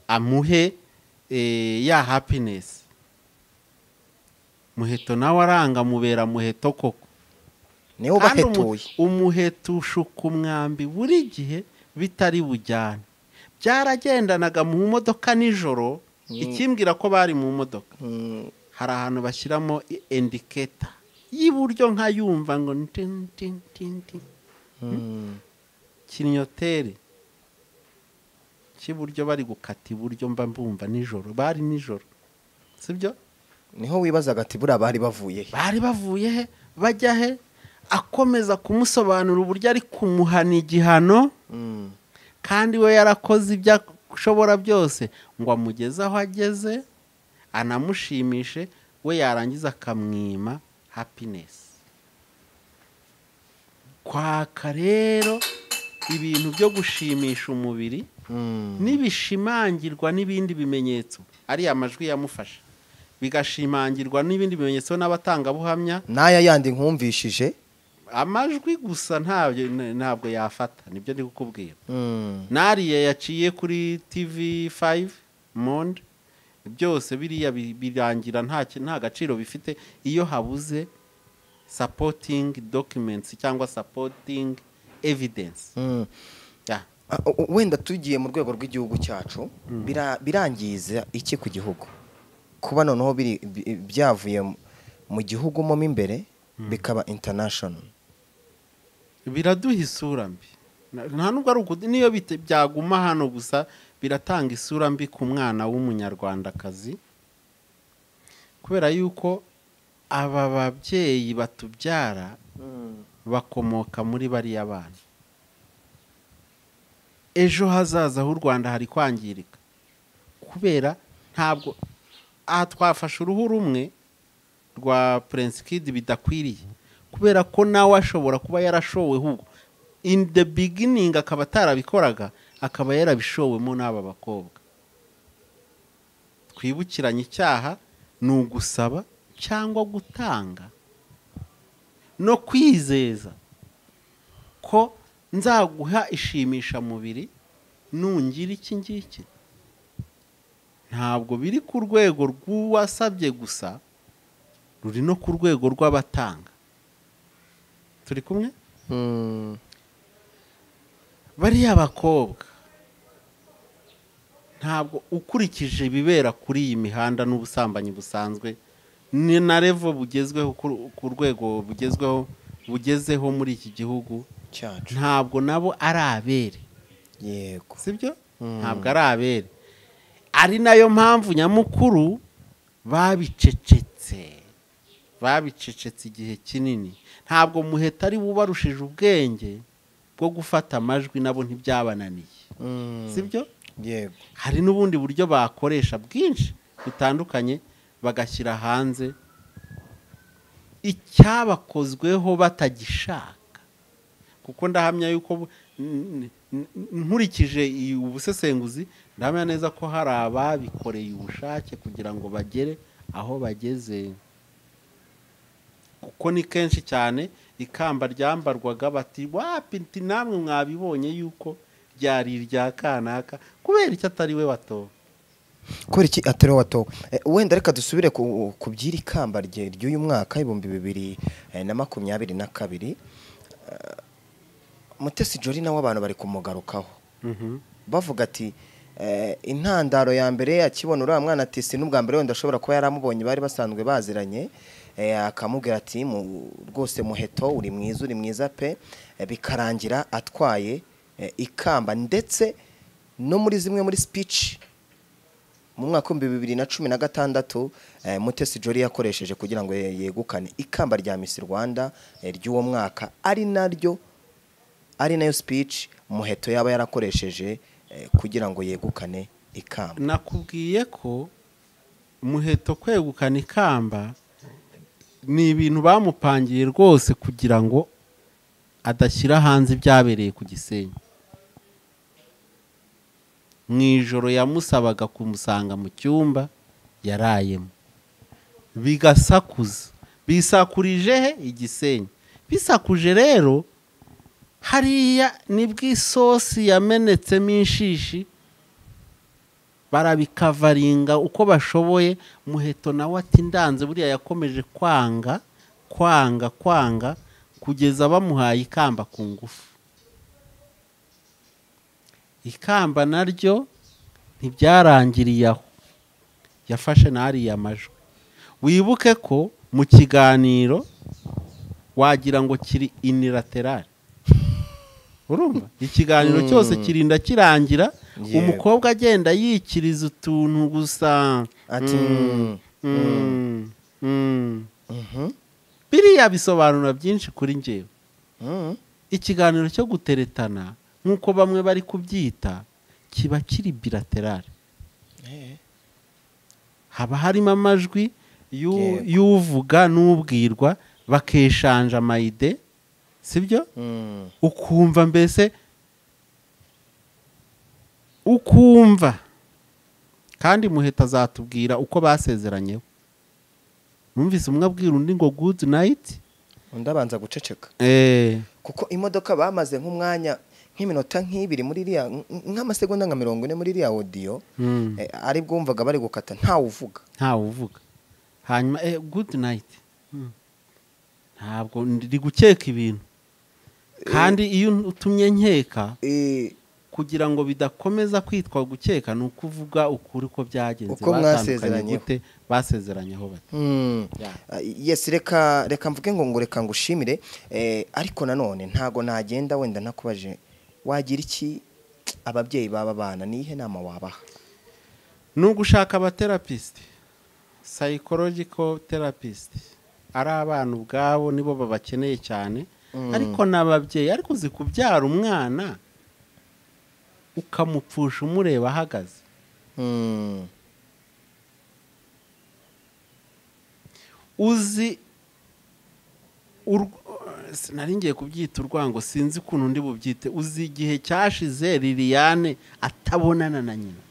amuhe eh, ya happiness muheto nawe aranga mubera muheto koko niwo kandi umu- bahetuye umuheto ushuka umwambi buri gihe bitari bujyane byaragendanaga mu modoka nijoro ikimbwira ko bari mu modoka Mm, hari ahantu bashyiramo indiketa y'iburyo nkayumva ngo tin, tin, tin, tin. mm. kinyotere cy'iburyo bari gukata iburyo mba mbumva nijoro bari nijoro sibyo niho wibazaga ati buriya bari bavuye he bari bavuye he bajya he akomeza kumusobanurira uburyo ari kumuhana igihano Mm. kandi we yarakoze ibyo ashobora byose ngo amugeze aho ageze anamushimishe we yarangiza akamwima happiness kwaka rero ibintu byo gushimisha umubiri Mm. n'ibishimangirwa n'ibindi bimenyetso ariya majwi yamufashe bigashimangirwa n'ibindi bimenyetso n'abatangabuhamya n'aya yandi nkumvishije amajwi gusa ntabyo ntabwo yafata nibyo ndi kukubwira Mm. nariya yaciye kuri tv 5 monde byose biriya bi- birangira nta ki- nta gaciro bifite iyo habuze supporting documents cyangwa supporting evidence Mm. Ya. Ah, u- u- wenda tugiye mu rwego rw'igihugu cyacu bira- birangiza iki ku gihugu kuba noneho biri- bi- byavuye mu- mu gihugu mo imbere bikaba international biraduha isura mbi Na- nta nubwo ari uku- niyo bite- byaguma hano gusa biratanga isura mbi ku mwana w'umunyarwandakazi kubera yuko aba babyeyi batubyara bakomoka muri bariya bana ejo hazaza h'u rwanda hari kwangirika kubera ntabwo aha twafashe uruhu rumwe rwa prince kid bidakwiriye kubera ko nawe ashobora kuba yarashowe ubwo in the beginning akaba atarabikoraga akaba yarabishowemo n'aba bakobwa twibukiranye icyaha ni ugusaba cyangwa gutanga no kwizeza ko nzaguha ishimishamubiri nungira iki ngiki ntabwo biri ku rwego rw'uwasabye gusa ruri no ku rwego rw'abatanga turi kumwe bariya bakobwa ntabwo ukurikije ibibera kuri iyi mihanda n'ubusambanyi busanzwe ni na revo bugezweho ku- ku rwego bugezweho bugezeho muri iki gihugu cyacu ntabwo nabo ari abere yego sibyo ntabwo ari abere ari nayo mpamvu nyamukuru babicecetse babicecetse igihe kinini ntabwo muheta ari bubarushije ubwenge bwo gufata amajwi nabo ntibyabananiye Mm, sibyo yego hari n'ubundi buryo bakoresha bwinshi butandukanye bagashyira hanze icyabakozweho batagishaka kuko ndahamya yuko bu- n- n- nkurikije iyi- ubusesenguzi ndahamya neza ko hari ababikoreye ubushake kugira ngo bagere aho bageze kuko ni kenshi cyane ikamba ryambarwaga bati wapinti namwe mwabibonye yuko ryari irya kanaka kubera icyo atari we watowe kubera iki atari wowe watowe Eh, wenda reka dusubire ku ku by'iri kamba rye ry'uyu mwaka ibihumbi bibiri eh, na makumyabiri na kabiri Eh, mutesi jori nawe abantu bari kumugarukaho bavuga ati eh, intandaro ya mbere akibona uriya mwana ati si n'ubwa mbere wenda ashobora kuba yaramubonye bari basanzwe baziranye eh, akamubwira ati "Mu- rwose muheto uri mwiza uri mwiza pe Eh, bikarangira atwaye eh, ikamba ndetse no muri zimwe muri speech mu mwaka w'ibihumbi bibiri na cumi na gatandatu eh, mutesi jori yakoresheje kugira ngo ye- yegukane ikamba rya miss rwanda eh, ry'uwo mwaka ari naryo ari nayo speech muheto yaba yarakoresheje eh, kugira ngo yegukane ikamba nakubwiye ko muheto kwegukana ikamba ni ibintu bamupangiye rwose kugira ngo adashyira hanze ibyabereye ku gisenyi mu ijoro yamusabaga kumusanga mu cyumba yarayemo bigasakuza bisakurije he igisenyi bisakuje rero hariya nibwo isosi yamenetsemo inshishi barabikavaringa uko bashoboye muheto nawe ati ndanze buriya yakomeje kwanga kwanga kwanga kugeza bamuhaye ikamba ku ngufu ikamba naryo ntibyarangiriye aho yafashe n'ariya majwi wibuke ko mu kiganiro wagira ngo kiri inilaterali urumva ikiganiro cyose kirinda kirangira Yego. umukobwa agenda yikiriza utuntu gusa ati Mm. Mm. Mm. mhm, biriya bisobanura byinshi kuri njyewe mhm. ikiganiro cyo guteretana nk'uko bamwe bari kubyita kiba kiri bilaterali Eh, haba harimo amajwi y'u- Yego. y'uvuga n'ubwirwa bakeshanja amayide sibyo mm, ukumva mbese ukumva kandi muheta azatubwira uko basezeranyeho numvise umwe abwira undi ngo good night undi abanza guceceka eh kuko imodoka bamaze nk'umwanya nk'iminota nk'ibiri muri iriya nk- nk'amasegonda nka mirongo ine muri iriya odiyo mm, eh, ari bwumvaga bari gukata ntawe uvuga ntawe uvuga hanyuma eh good night Mm. ntabwo ndi gukeka ibintu kandi iyo utumye nkeka Eh, kugira ngo bidakomeza kwitwa gukeka ni uko uvuga ukuri ko byagenze Uko batandukanye mwasezeranyeho. gute basezeranyeho bati mm, Yeah. ah, yes reka reka mvuge ngo ngo reka ngushimire eh, ariko nanone ntago nagenda wenda ntakubaje wagira iki ababyeyi baba bana niyihe nama wabaha ni ugushaka abaterapisite psychological therapist ari abana ubwabo nibo babakeneye cyane Mm. ariko n'ababyeyi ariko uzi kubyara umwana ukamupfusha umureba ahagaze Mm. uzi ur- sinari ngiye kubyita urwango sinzi ukuntu ndi bubyite uzi igihe cyashize liliane atabonana na nyina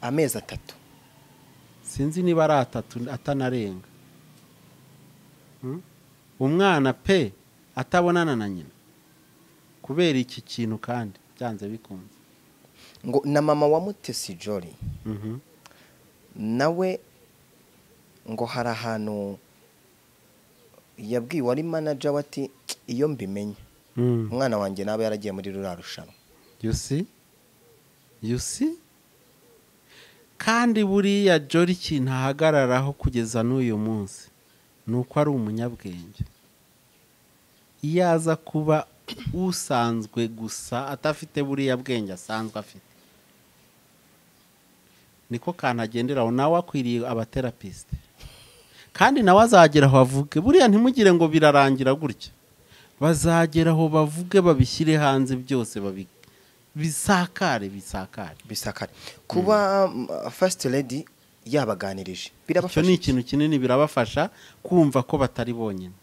amezi atatu sinzi niba ari atatu atanarenga Mm? umwana pe atabonana na nyina kubera iki kintu kandi byanze bikunze ngo na mama wa mutesi jori Mhm. nawe ngo hari ahantu yabwiwe ari manager we ati iyo mbimenye Mhm. umwana wanjye nawe yaragiye muri ruriya rushanwa you see you see kandi buriya jori ikintu ahagararaho kugeza n'uyu munsi ni uko ari umunyabwenge iyo aza kuba usanzwe gusa adafite buriya bwenge asanzwe afite niko kantu agenderaho nawe akwiriye abaterapisite kandi nawe azagera aho avuge buriya ntimugire ngo birarangira gutya bazagera aho bavuge babishyire hanze byose babi- bisakare bisakare bisakare kuba fasiti redi yabaganirije icyo birabafasha ni iki? ikintu kinini birabafasha kumva ko batari bonyine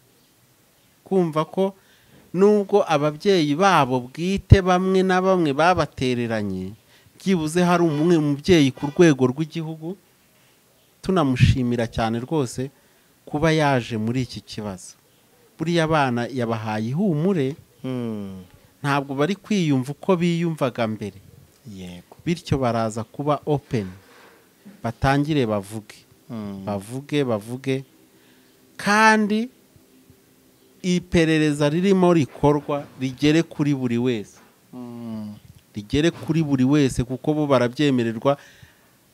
kumva ko nubwo ababyeyi babo bwite bamwe na bamwe babatereranye byibuze hari umwe mubyeyi ku rwego rw'igihugu tunamushimira cyane rwose kuba yaje muri iki kibazo buriya abana yabahaye ihumure Mm, ntabwo bari kwiyumva uko biyumvaga mbere yego bityo baraza kuba openi batangire bavuge Mm, bavuge bavuge kandi iperereza ririmo rikorwa rigere kuri buri wese mm, rigere kuri buri wese kuko bo barabyemererwa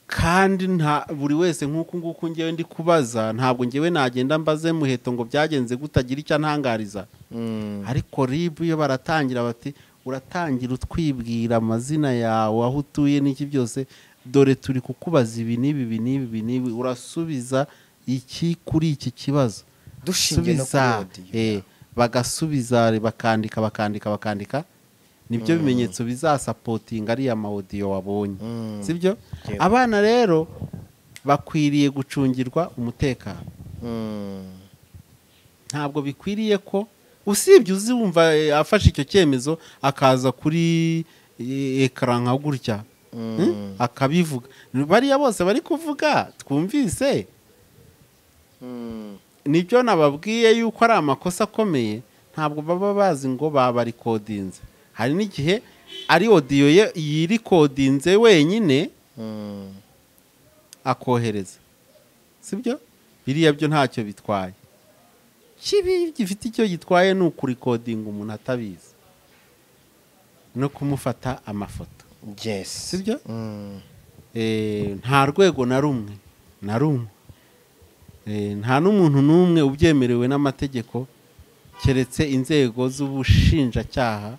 kandi nta buri wese nk'uku nguku ngewe ndi kubaza ntabwo ngewe nagenda mbaze muheto ngo byagenze gutagira icyo antangariza mm. ariko ribu iyo baratangira bati uratangira utwibwira amazina yawe aho utuye n'iki byose dore turi kukubaza ibi n'ibi ibi n'ibi ibi n'ibi urasubiza iki kuri iki kibazo Dushingiye no Subiza, kuri audio. eh, bagasubiza bakandika bakandika bakandika nibyo bimenyetso bizasapotinga ariya mawodiyo wabonye Mm. sibyo Yego. abana rero bakwiriye gucungirwa umutekano Mm. ntabwo bikwiriye ko usibye uzi wumva eh, afashe icyo cyemezo akaza kuri eh, ekara nka gutya Hmm? akabivuga bariya bose bari kuvuga twumvise Mm. nibyo nababwiye yuko ari amakosa akomeye ntabwo baba bazi ngo babarikodinze hari n'igihe ari odiyo ye yirikodinze wenyine Mm. akohereza sibyo biriya byo ntacyo bitwaye kibi gifite icyo gitwaye ni ukurikodinga umuntu atabizi no kumufata amafoto yes Sibyo? Mm. Eh, nta rwego na rumwe na rumwe Eh, nta n'umuntu n'umwe ubyemerewe n'amategeko keretse inzego z'ubushinjacyaha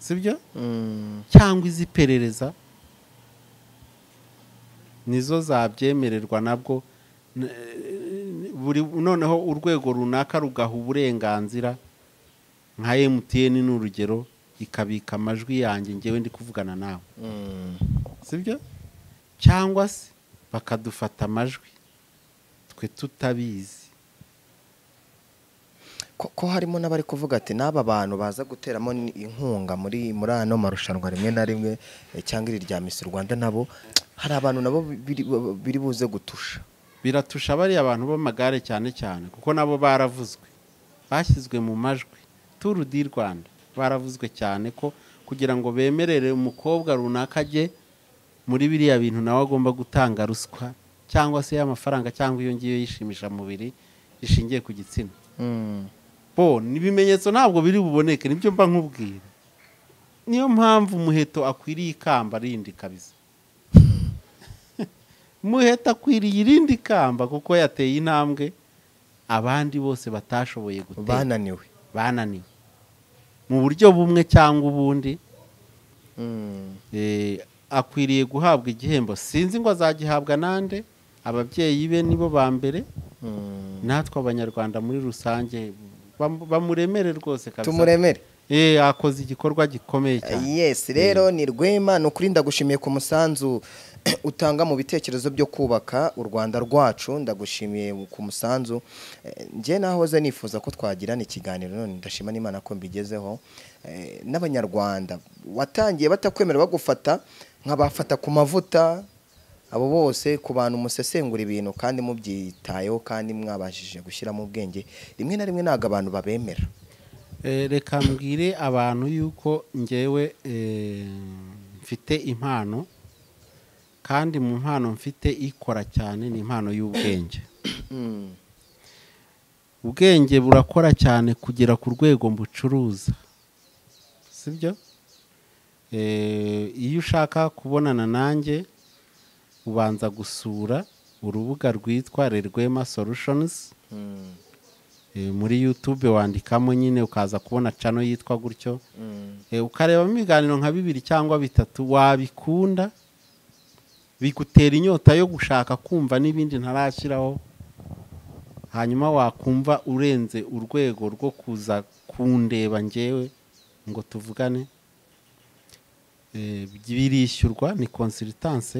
sibyo Mm. cyangwa iz'iperereza nizo zabyemererwa nabwo N- buri noneho urwego runaka rugaha uburenganzira nka MTN ni urugero ikabika amajwi yanjye ngewe ndi kuvugana nawe Mm. sibyo cyangwa se bakadufata amajwi twe tutabizi ko ko harimo n'abari kuvuga ati n'aba bantu baza guteramo ni- inkunga muri muri ano marushanwa rimwe na rimwe eh, cyangwa iri rya Miss Rwanda nabo hari abantu nabo biri biri buze gutusha biratusha bariya abantu b'amagare cyane cyane kuko nabo baravuzwe bashyizwe mu majwi turu di rwanda baravuzwe cyane ko kugira ngo bemerere umukobwa runaka ajye muri biriya bintu nawe agomba gutanga ruswa cyangwa se y'amafaranga cyangwa iyo ngiyo yishimisha mubiri rishingiye ku gitsina Mm. bo ibimenyetso ntabwo biri buboneke nibyo mba nkubwira niyo mpamvu umuheto akwiriye ikamba rindi kabisa umuheto akwiriye irindi kamba kuko yateye intambwe abandi bose batashoboye gutera bananiwe bananiwe mu buryo bumwe cyangwa ubundi Mm. eh, akwiriye guhabwa igihembo sinzi ngo azagihabwa nande ababyeyi be nibo ba mbere Mm. natwe abanyarwanda muri rusange bam- bamuremere rwose kabisa tumuremere Eh, akoze igikorwa gikomeye cyane yes rero ni rwema ni ukuri ndagushimiye ku musanzu utanga mu bitekerezo byo kubaka u rwanda rwacu ndagushimiye ku musanzu Eh, njye nahoze nifuza ko twagirana ikiganiro none ndashima n'imana ko mbigezeho Eh, n'abanyarwanda watangiye batakwemera bagufata nk'abafata ku mavuta abo bose ku bantu musesengura ibintu kandi mubyitayeho kandi mwabashije gushyiramo ubwenge rimwe na rimwe ntabwo abantu babemera Eh, reka mbwire abantu yuko ngewe eh, mfite impano kandi mu mpano mfite ikora cyane ni impano y'ubwenge Mm. ubwenge burakora cyane kugera ku rwego mbucuruza sibyo Eh, iyo ushaka kubonana nanjye ubanza gusura urubuga rwitwa rerwema solutions Eh, muri youtube wandikamo nyine ukaza kubona cano yitwa gutyo Eh, ukarebamo ibiganiro nka bibiri cyangwa bitatu wabikunda bigutera inyota yo gushaka kumva n'ibindi ntarashyiraho hanyuma wakumva urenze urwego rwo kuza kundeba ngewe ngo tuvugane Eh, birishyurwa ni consultance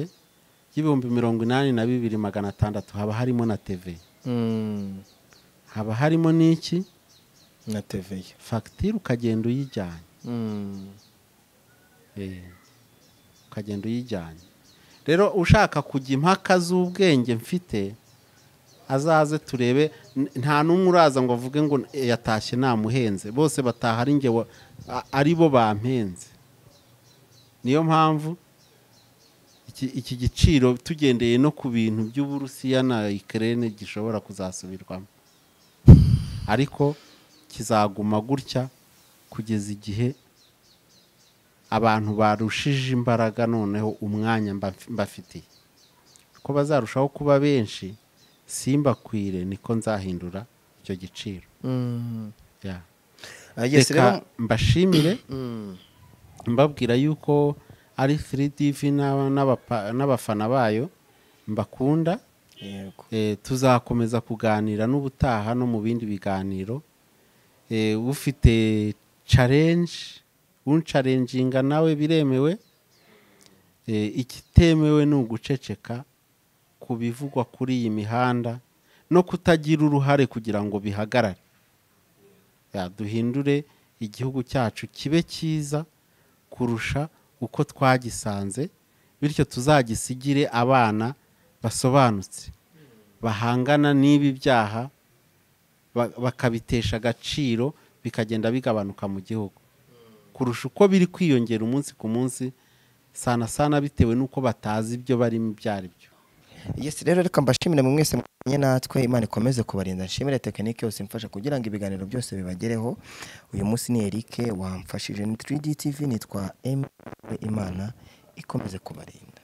y'ibihumbi mirongo inani na bibiri magana atandatu haba harimo na tv haba harimo n'iki na teveye fagitire ukagenda uyijyanye Eh, ukagenda uyijyanye rero ushaka kujya impaka z'ubwenge mfite azaze turebe n- nta n'umwe uraza ngo avuge ngo "Eh, yatashye namuhenze bose bataha ari njye wa- a- ari bo bampenze niyo mpamvu iki, iki giciro tugendeye no ku bintu by'uburusiya na ikirere gishobora kuzasubirwamo ariko kizaguma gutya kugeza igihe abantu barushije imbaraga noneho umwanya mba- mbafitiye uko bazarushaho kuba benshi simbakwire niko nzahindura icyo giciro Ya. reka mbashimire mbabwira yuko ari 3dv n'aba- n'abapa- n'abafana bayo mbakunda yego Eh, tuzakomeza kuganira n'ubutaha no mu bindi biganiro Eh, ufite challenge uncarenjinga nawe biremewe Eh, ikitemewe ni uguceceka ku bivugwa kuri iyi mihanda no kutagira uruhare kugira ngo bihagarare Ya, duhindure igihugu cyacu kibe cyiza kurusha uko twagisanze bityo tuzagisigire abana basobanutse bahangana n'ibi byaha ba- bakabitesha agaciro bikagenda bigabanuka mu gihugu kurusha uko biri kwiyongera umunsi ku munsi sana sana bitewe n'uko batazi ibyo barimo ibyo ari byo yesi rero reka mbashimire mu mwese mwanye natwe imana ikomeze kubarinda nshimire tekinike yose imfasha kugira ngo ibiganiro byose bibagereho uyu munsi ni erike wamfashije ni 3D TV nitwa M imana ikomeze kubarinda